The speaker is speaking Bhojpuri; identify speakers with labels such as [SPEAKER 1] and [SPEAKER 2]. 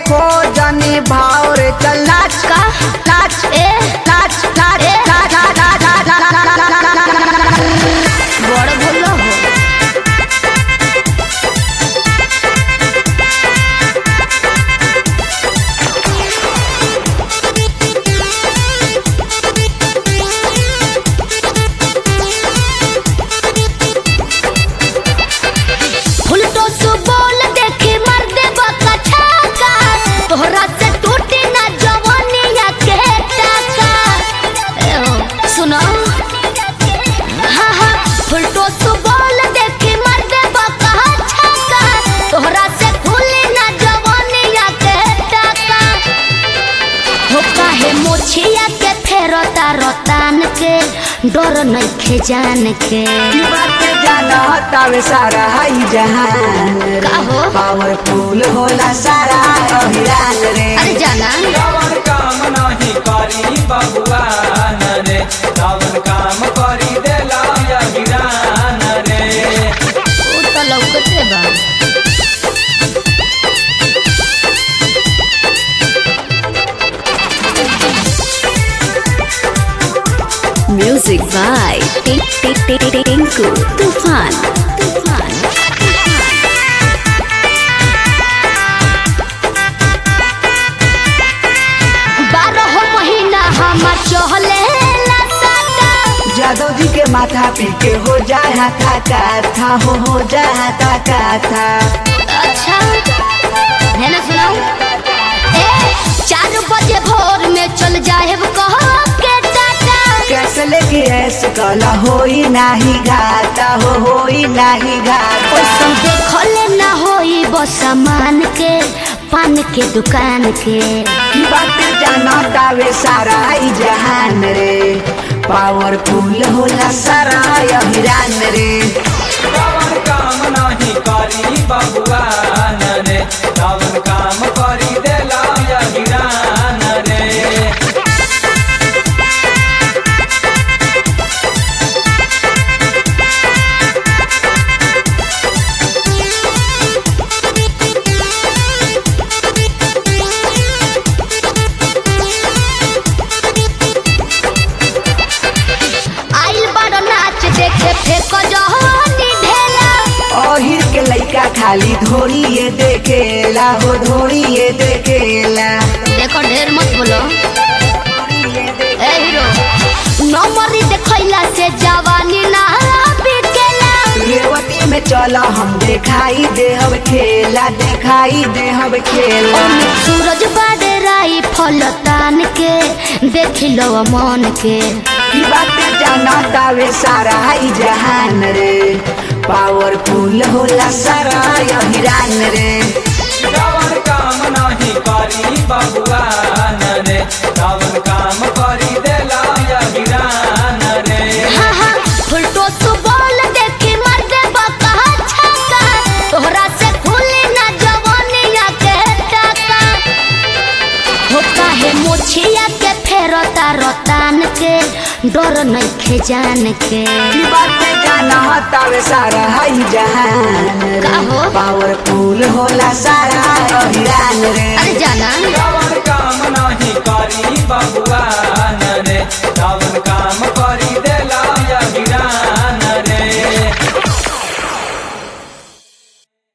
[SPEAKER 1] खो जनी भाव रे चल नाच
[SPEAKER 2] का
[SPEAKER 1] नाच
[SPEAKER 2] ए
[SPEAKER 1] नाच नाच
[SPEAKER 2] ए।
[SPEAKER 1] नाच नाच नाच नाच
[SPEAKER 2] बड़ भूल हो फुलटो सु बोल देखी मर दे बका छाका तोहरा से टूटी ना जवानिया के टाका ए हो सुनो हाँ हाँ फुलटो सु बोल देखी मर दे बका छाका तोहरा से खुली ना जवानिया के टाका हो काहे मोछिया के फेरता रतान के डर नइखे जान के
[SPEAKER 1] की बात जाना हतावे सारा हाई जहान रे।
[SPEAKER 2] का हो?
[SPEAKER 1] पावरफुल होला सारा अभिरान रे
[SPEAKER 2] अरे जाना
[SPEAKER 3] रावण काम नाही करी बबुआ रे रावण काम करी देला यगिरान रे
[SPEAKER 2] उ त लौकते बा
[SPEAKER 4] Music by Tinku Tufan. Tufan.
[SPEAKER 2] बारह महीना हम चहले
[SPEAKER 1] जादव जी के माथा पी के हो जाए हाथा का था हो हो जाए हाथा का था
[SPEAKER 2] अच्छा है ना सुनाओ ए चार बजे भोर में चल जाए कह के टाटा
[SPEAKER 1] कैसे लेके ऐसे कला होई नाही घाटा हो होई नाही घाटा
[SPEAKER 2] ओइसन देखले ना होई बस सामान के पान के दुकान के
[SPEAKER 1] की बात जाना तावे सारा ई जहान रे पावरफुल होला सारा अभिरान रे
[SPEAKER 3] रावण काम नाही करी बबुआ रे रावण काम करी देला यगिरान रे
[SPEAKER 2] आइल बड़ नाच देखे फेक जहनी ढेला
[SPEAKER 1] ओहिर के लइका खाली धोरिए देखेला हो धोरिए देखेला
[SPEAKER 2] देखो ढेर मत बोलो ए हीरो नंबरी देखैला से जवानी ना बिकेला
[SPEAKER 1] रेवती में चला हम देखाई देहब खेला देखाई देहब खेला
[SPEAKER 2] ओमे सूरज बादे राई फल तान के देख लो मन के
[SPEAKER 1] की बात जाना तावे सारा ई जहान रे पावरफुल होला सारा अभिरान रे
[SPEAKER 3] रावण काम नाही करी बबुआ रे रावण काम करी देला यगिरान रे
[SPEAKER 2] हाँ हाँ फुलटो सु बोल देखी मर दे बका छक्का तोहरा से खुली ना जवानिया के टाका हो काहे मोछिया के फेरता रतान के डर नइखे जान के
[SPEAKER 1] की बात जाना तावे सारा ई जहान रे
[SPEAKER 2] का हो?
[SPEAKER 1] पावरफुल होला सारा अभिरान रे
[SPEAKER 2] अरे जाना
[SPEAKER 3] रावण काम नाही करी बबुआ